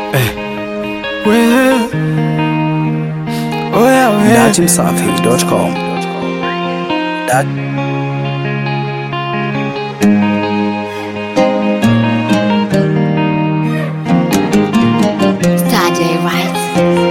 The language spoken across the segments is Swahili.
Datimsafi.com. Dat Saturday Rights.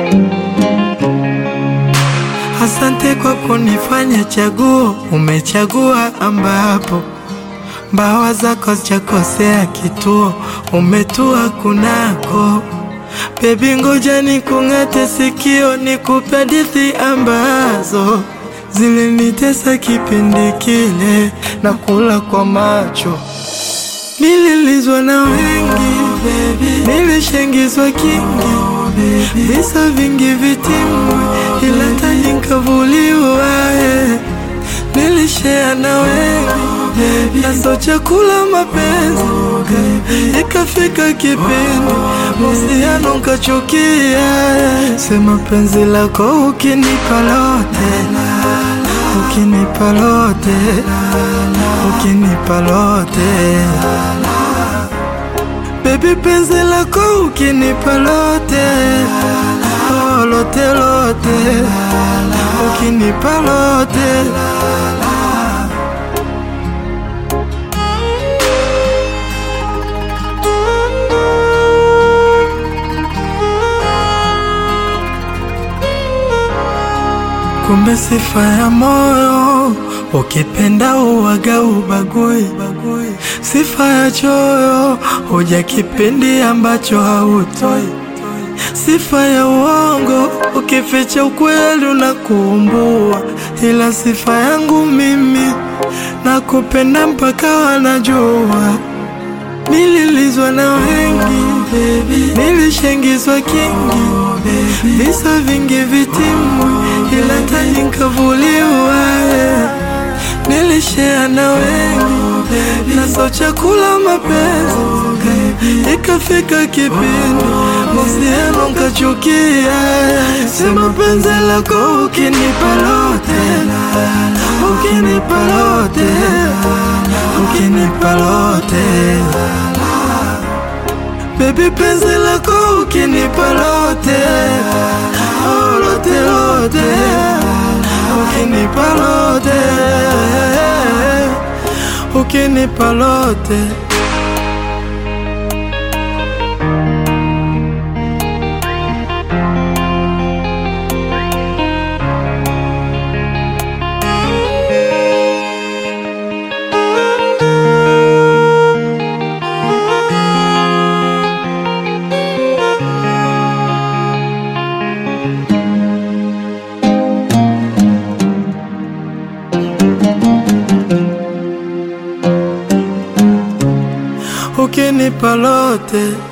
Asante kwa kunifanya chaguo, umechagua ambapo mbawa zako zijakosea kituo, umetua kunako. Bebi, ngoja nikung'ate sikio, nikupe hadithi ambazo zilinitesa kipindi kile, na kula kwa macho Nililizwa na wengi nilishengizwa kingi visa vingi vitimwi, ila taji nkavuliwa. eh. Nilishea na wengi naso chakula mapenzi, ikafika kipindi mahusiano nkachukia. eh. Sema penzi lako ukinipa lote, ukinipa lote, ukinipa lote Baby penzi lako ukinipa lote oh, lote lote ukinipa lote Kumbe sifa ya moyo ukipenda uwaga ubagui, sifa ya choyo huja kipindi ambacho hautoi, sifa ya uongo ukificha ukweli unakuumbua, ila sifa yangu mimi nakupenda mpaka wanajua. Nililizwa na wengi, nilishengizwa kingi, visa vingi vitimwi, ila taji nkavuliwa. eh. Nilishea na wengi, naso chakula mapenzi, ikafika kipindi mahusiano nkachukia. Sema penzi lako ukinipa lote, ukinipa lote, ukinipa lote Baby penzi lako ukinipa lote oh, lote lote ukinipa lote ukinipa lote ukinipa lote